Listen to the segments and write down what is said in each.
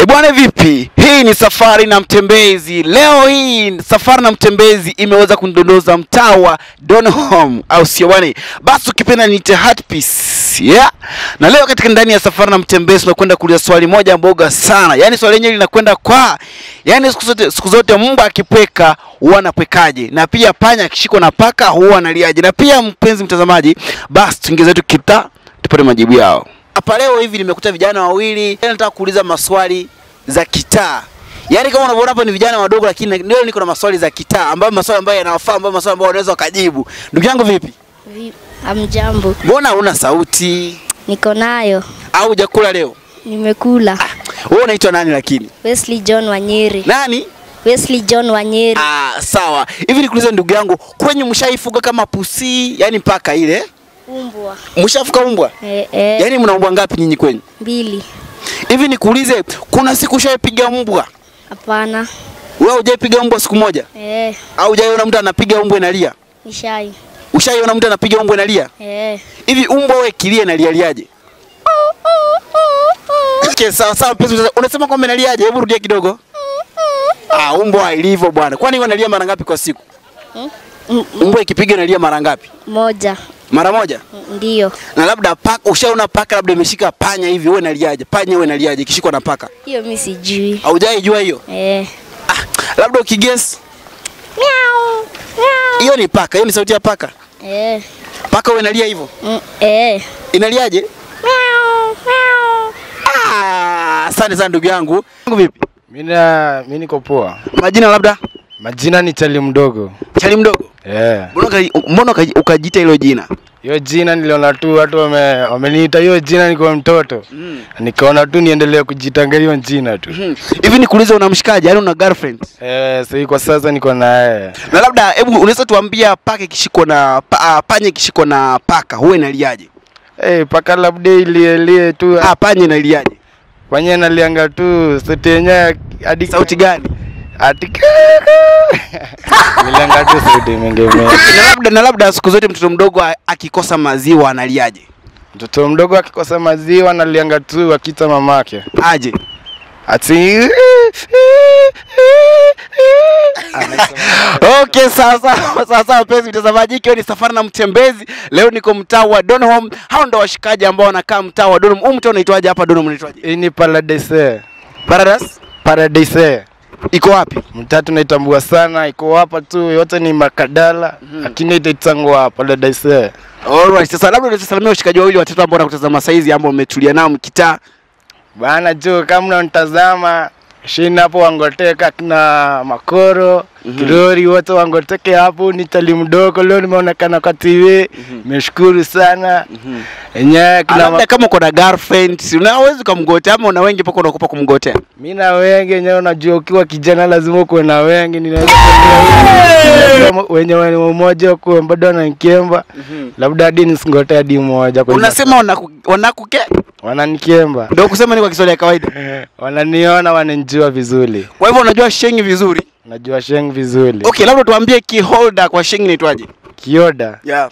bwana, vipi? Hii ni safari na mtembezi. Leo hii safari na mtembezi imeweza kundondoza mtaa wa Donholm, au sio bwana? Basi ukipenda niite Heartpiece. Yeah. Na leo katika ndani ya safari na mtembezi tunakwenda kuuliza swali moja mboga sana. Yaani swali lenyewe linakwenda kwa yaani siku zote siku zote mbwa akipweka huwa anapwekaje? Na pia panya akishikwa na paka huwa analiaje? Na pia mpenzi mtazamaji, basi tuingie zetu kita tupate majibu yao. Hapa leo hivi nimekuta vijana wawili, Yaani nataka kuuliza maswali za kitaa. Yaani kama unavyoona hapa ni vijana wadogo, lakini leo niko na maswali za kitaa ambayo maswali ambayo yanawafaa, ambayo maswali ambayo wanaweza wakajibu. Ndugu yangu vipi? Vi- Amjambo, Mbona una sauti niko nayo, au hujakula leo? nimekula. Wewe unaitwa nani lakini? Wesley John Wanyeri, Nani? Wesley John Wanyeri. Ah, sawa. Hivi nikuulize ndugu yangu, kwenye mshaifuga kama pusi, yani paka ile? Umbwa Mshafuga umbwa? eh, eh, Yaani mna umbwa ngapi nyinyi kwenye? mbili. Hivi nikuulize, kuna siku ushaipiga mbwa? Hapana. Wewe hujaipiga mbwa siku moja? Eh, Au hujaiona mtu anapiga mbwa inalia? nishai. Ushaiona mtu anapiga mbwa inalia? Eh. Hivi mbwa wewe kilia inalialiaje? Okay, sawa sawa mpenzi mtazamaji. Unasema kwamba inaliaje? Hebu rudia kidogo. Ah, mbwa ilivyo bwana. Kwani wanalia mara ngapi kwa siku? Mm, mm, Mbwa ikipiga inalia mara ngapi? moja. Mara moja? Mm, Ndiyo. Na labda paka, ushaona paka labda imeshika panya hivi, wewe inaliaje? Panya wewe inaliaje ikishikwa na paka? Hiyo mi sijui. Haujai jua hiyo? Eh. Ah, labda ukiguess Miau. Miau. hiyo ni paka, hiyo ni sauti ya paka. Eh. Paka wewe inalia hivyo? Mm, eh. Inaliaje? Miau. Miau. Ah, asante sana ndugu yangu. Yangu vipi? Mina, mi niko poa. Majina labda? Majina ni Chali mdogo. Chali mdogo. Eh. Mbona uka- mbona uka- ukajiita hilo jina? Hiyo jina niliona tu watu wame, wameniita hiyo jina nikiwa mtoto. Mm. Nikaona tu niendelee kujitanga hiyo jina tu. Mhm. Hivi nikuulize una mshikaji, yaani una girlfriend? Eh, sasa kwa sasa niko na yeye. Na labda hebu unaweza tuambia paka ikishikwa na pa, ah, panya ikishikwa na paka huwa inaliaje? Eh, paka labda ilielie tu. Ah, panya inaliaje? Panya nalianga tu sauti yenyewe hadi Sauti gani? Ati Nilianga tu sauti mingi mingi. Na labda na labda siku zote mtoto mdogo a- akikosa maziwa analiaje? Mtoto mdogo akikosa maziwa nalianga tu akita mamake. Aje. Ati Okay, sawa sawa sawa sawa, mpenzi mtazamaji, ikiwa ni safari na mtembezi. Leo niko mtaa wa Donholm. Hao ndo washikaji ambao wanakaa mtaa wa Donholm. Huu mtaa unaitwaje hapa Donholm unaitwaje? Hii ni Paradise. Paradise Paradise. iko wapi? Mtatu naitambua sana, iko hapa tu, yote ni makadala, lakini itaitangwa Paradise. Alright, sasa labda unaweza salamia washikaji wawili watatu ambao wanakutazama saizi ambao umetulia nao mkitaa. Bana jo, kama unanitazama shini hapo Wangoteka kina Makoro Kirori wote Wangoteke hapo, ni tali mdogo leo nimeonekana kwa TV. Nimeshukuru sana enyewe kina Labda ma... kama uko na girlfriend, si unaweza kumgotea ama una wengi mpaka unakupa kumgotea. mimi na wengi enyewe, unajua ukiwa kijana lazima ukuwe na wengi, ninaweza kuambia wenye wenye mmoja kuwe bado wananikemba, labda hadi nisingote hadi mmoja kwa hivyo Unasema wanaku- wanakuke? wananikemba, Ndio kusema ni kwa Kiswahili ya kawaida. wananiona, wananijua vizuri, Kwa hivyo unajua shengi vizuri. najua sheng vizuri. Okay, labda tuambie key holder kwa shengi inaitwaje? Kioda Yeah.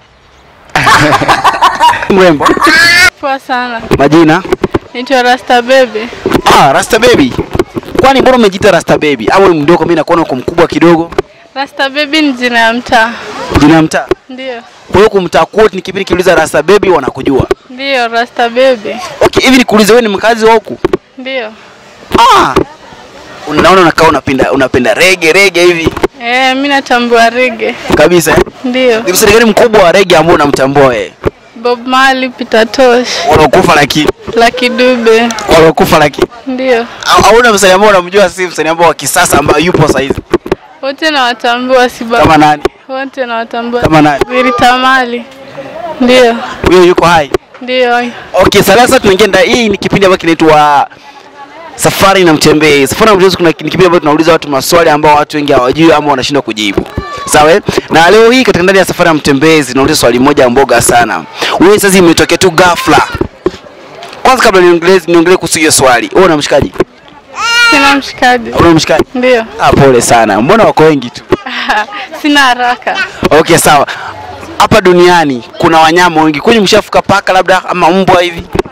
Mrembo. Poa sana. Majina? Naitwa Rasta Baby. Ah, Rasta Baby. Kwani mbona umejiita Rasta Baby? Au wewe mdogo mimi nakuona uko mkubwa kidogo? Rasta Baby ni jina ya mtaa. Jina ya mtaa. Ndio. Kwa hiyo kumtaa kwote ni kipindi kiuliza Rasta Baby wanakujua. Ndio Rasta Baby. Okay, hivi nikuulize wewe ni mkazi wa huku? Ndio. Ah. Unaona unakaa unapenda unapenda rege rege hivi Eh, mimi natambua rege. kabisa. eh? Ndio. Ni msanii gani mkubwa wa rege ambao unamtambua wewe? Bob Marley, Peter Tosh, Walokufa lakini Lucky Dube. walokufa lakini Ndio. au hauna msanii ambao unamjua si msanii ambao wa kisasa ambao yupo sasa hivi Wote nawatambua si ba- kama nani? Wote nawatambua. Kama nani? Rita Mali. Ndio. Huyo yuko hai. Ndio. Okay, sasa tunaingia ndani. Hii ni kipindi ambacho kinaitwa Safari na Mtembee. Safari na Mtembee kuna ni kipindi ambacho tunauliza watu maswali ambao watu wengi hawajui ama wanashindwa kujibu. Sawa? eh? Na leo hii katika ndani ya Safari na Mtembezi tunauliza swali moja mboga sana. Wewe sasa imetokea tu ghafla. Kwanza kabla niongelee niongelee kuhusu hiyo swali. Wewe una mshikaji? Sina mshikaji. Una mshikaji? Ndio. Ah, pole sana. Mbona wako wengi tu? Sina haraka. Okay, sawa. Hapa duniani kuna wanyama wengi. Kwani mshafuka paka labda ama mbwa hivi?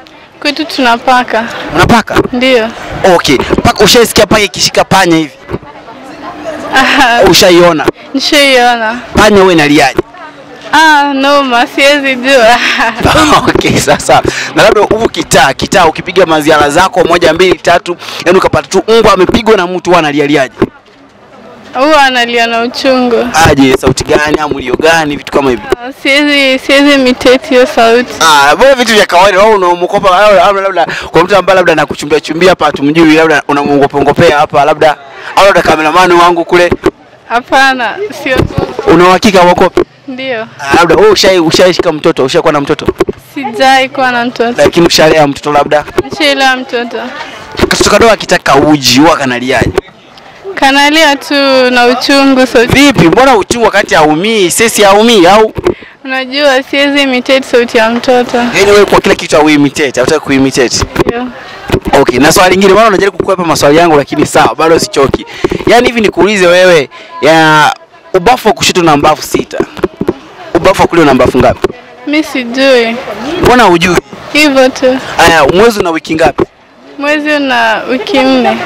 Kwetu tunapaka. Unapaka? Ndio. Okay. Paka ushaisikia paka ikishika panya hivi? Ushaiona? Nishaiona. Panya wewe inaliaje? Ah, noma, siwezi jua. okay, sasa na labda huku kitaa kitaa, ukipiga maziara zako moja mbili tatu, yani ukapata tu mbwa amepigwa na mtu, huwa analialiaje? Huwa analia na uchungu. Aje, sauti gani au mlio gani, vitu kama hivyo? Ah, Siwezi siwezi imitate hiyo sauti. Ah, bora vitu vya kawaida. Wewe unamuogopa au labda, labda kwa mtu ambaye labda anakuchumbia chumbia hapa tumjui, labda unamuogopa ngopea hapa labda, au labda kameramani wangu kule, Hapana, sio. una uhakika wako Ndio. ah, labda wewe ushai ushaishika mtoto, ushakuwa na mtoto, Sijai kuwa na mtoto. lakini ushalea mtoto labda, Nishaelewa mtoto. katoto kadogo akitaka uji huwa kanaliaje? Kanalia tu na uchungu sauti. Vipi, mbona uchungu wakati haumii, sisi haumii au Unajua siwezi imitate sauti ya mtoto. yani wewe kwa kila kitu au imitate, hutaki kuimitate? Ndio. Okay, na swali lingine, maana unajaribu kukwepa maswali yangu, lakini sawa, bado sichoki. Yaani hivi nikuulize wewe, ya ubafu wa kushoto na mbavu sita, ubafu wa kulia una mbavu ngapi? Mi sijui. Mbona hujui? Hivyo tu. Aya, mwezi una wiki ngapi? Mwezi una wiki nne.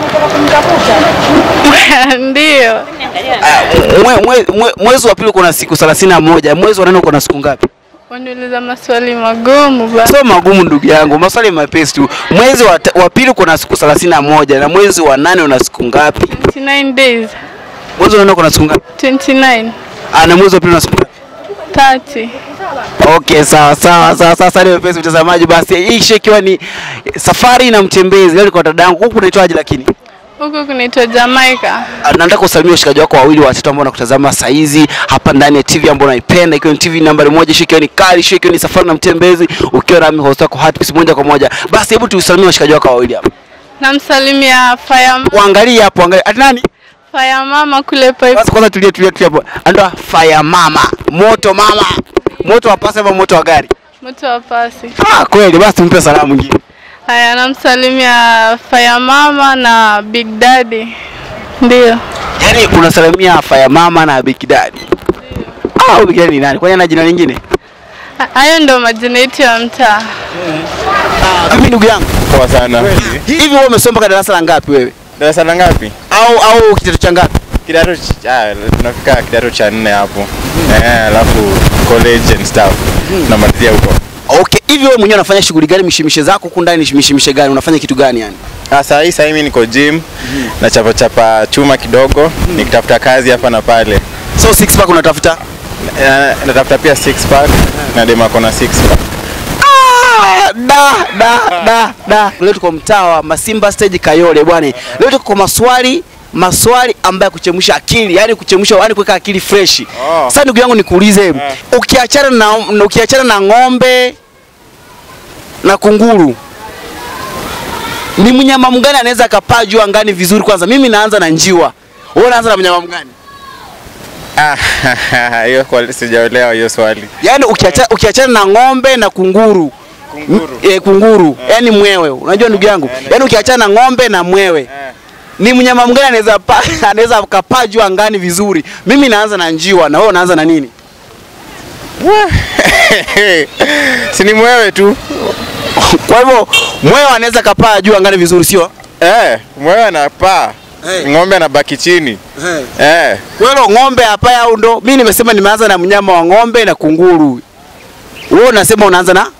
Ndio. Aya, mwe, mwe, mwe, mwezi wa pili uko na siku thelathini na moja, mwezi wa nane uko na siku ngapi? Waniuliza maswali magumu ba. Sio magumu ndugu yangu, maswali mepesi tu. Mwezi wa, ta- wa pili uko na siku thelathini na moja na mwezi wa nane una siku ngapi? 29 days. Mwezi wa nane uko na siku ngapi? 29. Ah, na mwezi wa pili una siku ngapi? 30. Okay, sawa sawa sawa. Sasa ni mpenzi mtazamaji, basi hii ishe ikiwa ni safari na mtembezi. Leo niko na dada yangu huku, unaitwaje? Lakini Huku kunaitwa Jamaica. Ah, nataka usalimie washikaji wako wawili watatu ambao wanakutazama saa hizi hapa ndani ya TV ambayo unaipenda, ikiwa ni TV nambari moja, ishe ikiwa ni kali, ishe ikiwa ni safari na mtembezi, ukiwa nami host wako Hatpiece moja kwa moja. Basi hebu tuusalimie washikaji wako wawili hapa, Namsalimia Fire, waangalie hapo, angalia ati nani Fire Mama kule pipe. basi. Kwanza tulie tulie tulie hapo, andoa fire mama, moto mama, moto wa pasi ama moto wa gari? Mtu wa pasi. Ah, kweli. Basi tumpe salamu nyingine. Haya, namsalimia Fire Mama na Big Daddy. Ndio. Yaani unasalimia Fire Mama na Big Daddy. Ah, huyu Big Daddy ni nani? Kwani ana jina lingine? Ha- Hayo ndo majina yetu ya mtaa. Mimi ndugu yangu. Poa sana. Hivi wewe umesoma mpaka darasa la ngapi wewe? Darasa la ngapi? Au au kidato cha ngapi? Kidato ch- ah, tunafika kidato cha nne hapo. Eh, alafu college and stuff. Tunamalizia huko. Okay, hivi wewe mwenyewe unafanya shughuli gani mishemishe zako huku ndani mishemishe gani? Unafanya kitu gani yani? Ah, saa hii saa hii mimi niko gym na chapa chapa chuma kidogo nikitafuta kazi hapa na pale. So six pack unatafuta? Eh, natafuta pia six pack na dema kona six pack. Ah, da da da da. Leo tuko mtaa wa Masimba stage Kayole bwana. Leo tuko kwa maswali maswali ambayo kuchemsha akili, yani kuchemsha, yani kuweka akili fresh. Oh. Sasa ndugu yangu nikuulize, ukiachana na ukiachana na ng'ombe na kunguru ni mnyama mgani anaweza akapaa juu angani vizuri? Kwanza mimi naanza na njiwa, wewe unaanza na mnyama mgani? Ah, hiyo kwa sijaelewa hiyo swali. Yaani ukiacha, ukiachana na ng'ombe na kunguru Kunguru. M- eh, kunguru yani mwewe, unajua ndugu yangu, yaani ukiachana na ng'ombe na mwewe ni mnyama mgani anaweza pa, anaweza akapaa juu angani vizuri? Mimi naanza na njiwa, na wewe unaanza na nini? si ni mwewe tu. Kwa hivyo mwewe anaweza kapaa juu angani vizuri, sio? Eh, mwewe anapaa. Eh. Ng'ombe anabaki chini. Eh. Kwa hiyo ng'ombe hapa au ndo? Mimi nimesema nimeanza na mnyama wa ng'ombe na kunguru. Wewe unasema unaanza na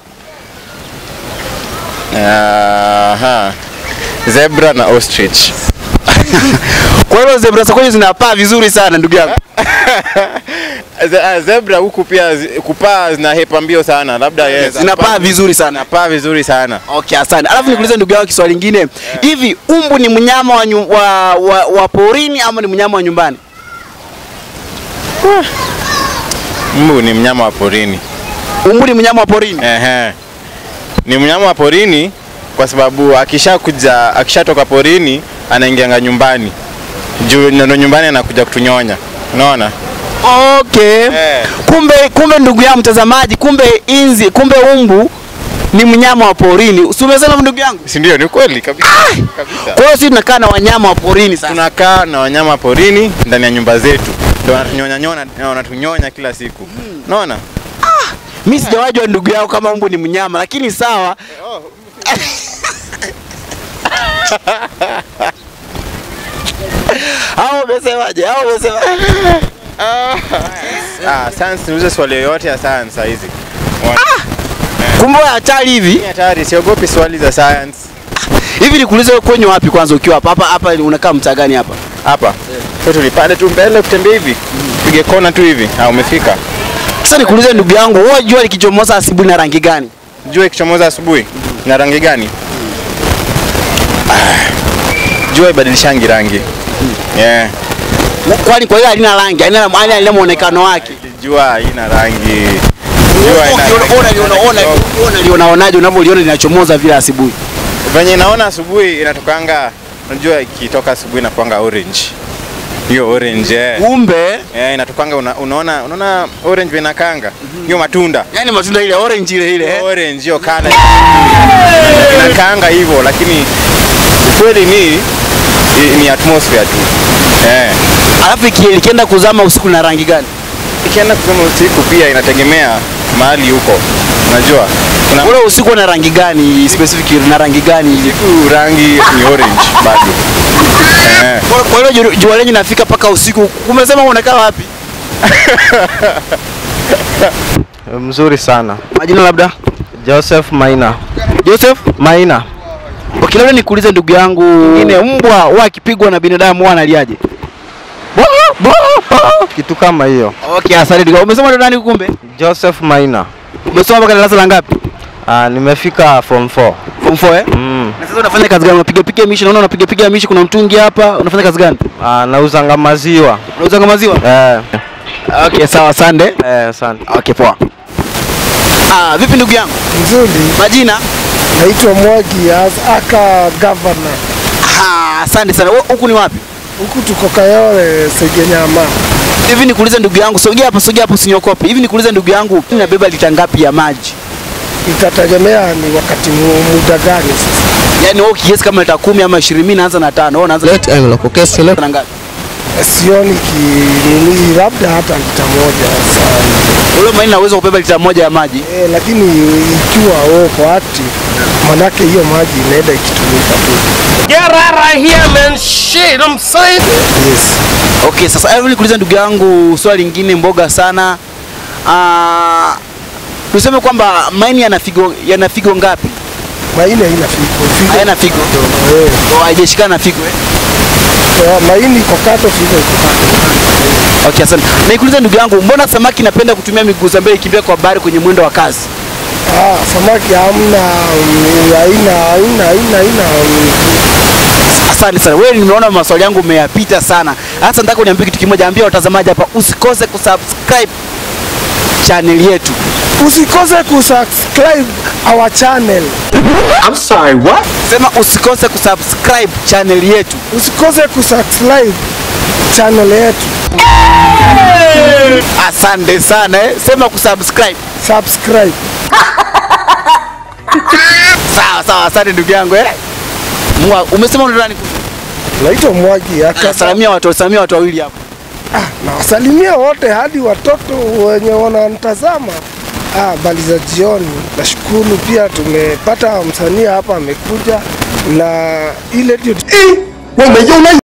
Aha. Zebra na ostrich. Kwa hiyo zebra zako zinapaa vizuri sana ndugu yangu. Ze- ah, Zebra huku pia zi- kupaa zinahepa mbio sana, labda yes. Zinapaa vizuri sana. Zinapaa vizuri sana. Okay, asante. Alafu nikuulize ndugu yangu kiswali lingine. Hivi umbu ni mnyama wa, nyu, wa, wa, wa porini ama ni mnyama wa nyumbani? Mbu ni mnyama wa porini. Umbu ni mnyama wa porini. Ehe. Ni mnyama wa porini kwa sababu akishakuja akishatoka porini anaingianga nyumbani. Juu ndo nyumbani anakuja kutunyonya. Unaona? Okay. Eh. Kumbe kumbe ndugu yangu mtazamaji, kumbe inzi, kumbe umbu ni mnyama wa porini. Si umesema ndugu yangu? Si ndio? Ni kweli kabisa. Kabisa. Kwa hiyo sisi tunakaa na wanyama wa porini sasa. Tunakaa na wanyama porini ndani ya nyumba zetu. Ndio wanatunyonya nyona, wanatunyonya kila siku. Unaona? Mimi sijawajua ndugu yao kama umbu ni mnyama, lakini sawa. Hao umesemaje? Hao umesema Ah, science niulize swali yoyote ya science saa hizi. kumbe wewe hatari hivi. Ni hatari, siogopi swali za science. Hivi nikuulize wewe kwenye wapi kwanza ukiwa hapa? Hapa hapa unakaa mtaa gani hapa? Hapa. Sasa tulipande tu mbele kutembea hivi. Pige kona tu hivi. Ah, umefika. Sasa nikuulize ndugu yangu, wewe jua likichomoza asubuhi na rangi gani? Jua ikichomoza asubuhi na rangi gani? Ah, Jua ibadilishangi rangi. Yeah. Kwani kwa hiyo halina rangi, halina halina halina muonekano wake. Jua haina rangi. Jua haina rangi. Unaliona unalionaonaje unavyoliona linachomoza vile asubuhi? Venye naona asubuhi inatokanga, unajua ikitoka asubuhi inakuanga orange. Hiyo orange eh. Kumbe Eh, inatokanga una, unaona unaona orange vile inakanga. Hiyo matunda. yani matunda ile orange ile ile. eh? Orange hiyo kana inakanga hivyo, lakini ukweli ni i- ni atmosphere tu. Eh. Alafu iki- ikienda kuzama usiku na rangi gani? Ikienda kusoma usiku pia inategemea mahali huko. Unajua? Kuna Ule usiku na rangi gani specific na rangi gani? usiku rangi ni orange bado. Eh. Kwa kwa hiyo jua- jua lenye nafika mpaka usiku. Umesema unakaa wapi? Mzuri sana. Majina labda? Joseph Maina. Joseph? Maina. Okay, labda nikuulize ndugu yangu, ngine mbwa huwa akipigwa na binadamu huwa analiaje? Kitu kama hiyo. Okay, asante ndugu. yangu. Umesoma ndo nani kumbe? Joseph Maina. Umesoma mpaka darasa la ngapi? Ah, nimefika form 4. Form 4 eh? Mm. Na sasa unafanya kazi gani? Unapiga piga mishi, naona unapiga piga mishi, kuna mtungi hapa. Unafanya kazi gani? Ah, nauzanga maziwa. Unauza maziwa? Eh, Okay, sawa, asante. eh, asante. Okay, poa. Ah, vipi ndugu yangu? Nzuri, Majina? naitwa Mwagi as aka governor. Ah, asante sana. Wewe Huku ni wapi? Huku tuko Kayole Segenyama. Hivi nikuulize ndugu yangu, sogea hapa, sogea hapo usiniokope. Hivi nikuulize ndugu yangu, inabeba lita ngapi ya maji? Itategemea ni wakati mu- muda gani sasa. Yaani wewe kiasi kama lita kumi ama 20, mimi naanza na tano. Wewe unaanza na ngapi? Sioni kinini, labda hata lita moja sana. Ule maini naweza kubeba lita moja ya maji. E, lakini ikiwa uko active, manake hiyo maji inaenda ikitumika tu. Yes. Okay, sasa hebu nikuulize ndugu yangu swali lingine mboga sana. Ah, tuseme kwamba maini yana figo yana figo ngapi? Maini haina figo. Figo Hayana figo. eh, Oh, haijashikana na figo eh? eh, maini iko kato, figo iko kato. Okay, asante. Na nikuulize ndugu yangu, mbona samaki inapenda kutumia miguu za mbele ikimbia kwa bahari kwenye mwendo wa kasi? Ah, samaki hamna, mm, haina haina haina haina mm, Asante sana. Wewe nimeona maswali yangu umeyapita sana. Sasa nataka uniambie kitu kimoja, ambia watazamaji hapa usikose kusubscribe channel yetu. usikose kusubscribe our channel, Sema usikose kusubscribe channel yetu. usikose kusubscribe channel yetu, Asante sana eh. Sema kusubscribe. subscribe. Sawa sawa, asante ndugu yangu eh. Mwa, umesema unaitwa nani? Naitwa Mwagi aka Salamia watu, salamia watu wawili hapo. ah, nawasalimia wote hadi watoto wenye wananitazama. Ah, bali za jioni. Nashukuru pia tumepata msanii hapa amekuja na ile ndio